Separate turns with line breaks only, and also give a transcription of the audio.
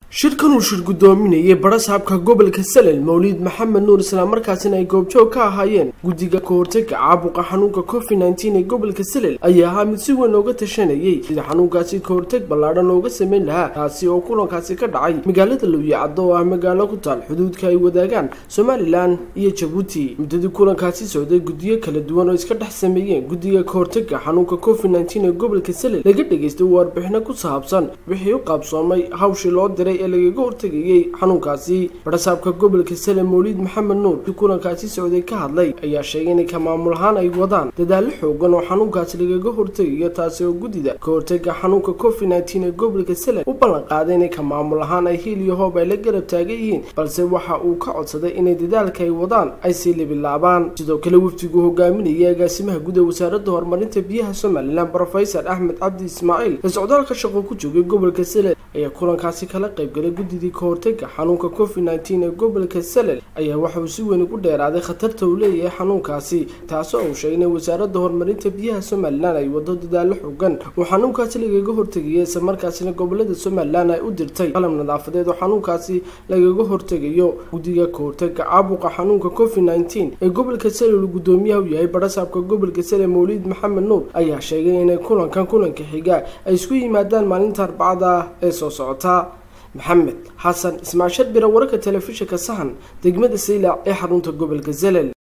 shirkan uu shir guddoominayay barasaabka gobolka salel mawliid maxamed nuur islamarkaasina ay goobjoog ka ahaayeen guddiga kahortaga caabuqa xanuunka covid nneteen ee gobolka salel ayaa ahaa mid si weyn looga tashanayay sida xanuunkaasi kahortag ballaadhan looga sameyn lahaa taasi oo kulankaasi ka dhacay magaalada lowyacaddo oo ah magaalo ku taal xuduudka ay wadaagaan somalilan iyo jabuuti muddadii kulankaasi socday guddiyo kala duwan oo iska dhex sameeyeen guddiga kahortaga xanuunka covid nneteen ee gobolka salel laga dhegaystay warbixino ku saabsan wixii u qaabsoomay hawshii loo diray ee lagaga hortegayay xanuunkaasi barasaabka gobolka sale mawliid maxamed nuur si kulankaasi socday ka hadlay ayaa sheegay inay ka maamul ahaan ay wadaan dadaallo xoogan oo xanuunkaasi lagaga hortegayo taasi oo guddida ka hortaga xanuunka covid nneteen ee gobolka sale u ballan qaaday inay ka maamul ahaan ay hiil iyo hoob ay la garab taagan yihiin balse waxa uu ka codsaday inay dadaalka ay wadaan ay sii libilaabaan sidoo kale wafdigu hogaaminayay agaasimaha guud ee wasaaradda horumarinta biyaha somalilan brofesor axmed cabdi ismaaciil ee socdaalka shaqo ku joogay gobolka sale ayaa kulankaasi kala qaybgalay guddidii ka hortaga xanuunka covid nneteen ee gobolka salel ayaa waxa uu si weyn ugu dheeraaday khatarta uu leeyahay xanuunkaasi taasoo uu sheegay in wasaaradda horumarinta biyaha somalilan ay wado dadaallo xogan oo xanuunkaasi lagaga hortegaya isla markaasina gobolada somalilan ay u dirtay qalab nadaafadeed oo xanuunkaasi lagaga hortegayo guddiga ka hortaga caabuqa xanuunka covid nneteen ee gobolka salel uu guddoomiyaha u yahay barasaabka gobolka salel mawliid maxamed nuur ayaa sheegay inay kulankan kulanka xiga ay isku yimaadaan maalinta arbacada ah ee soo socota maxamed xasan ismaashad bira wararka telefishinka sahan degmada saylac ee xarunta gobolka zelel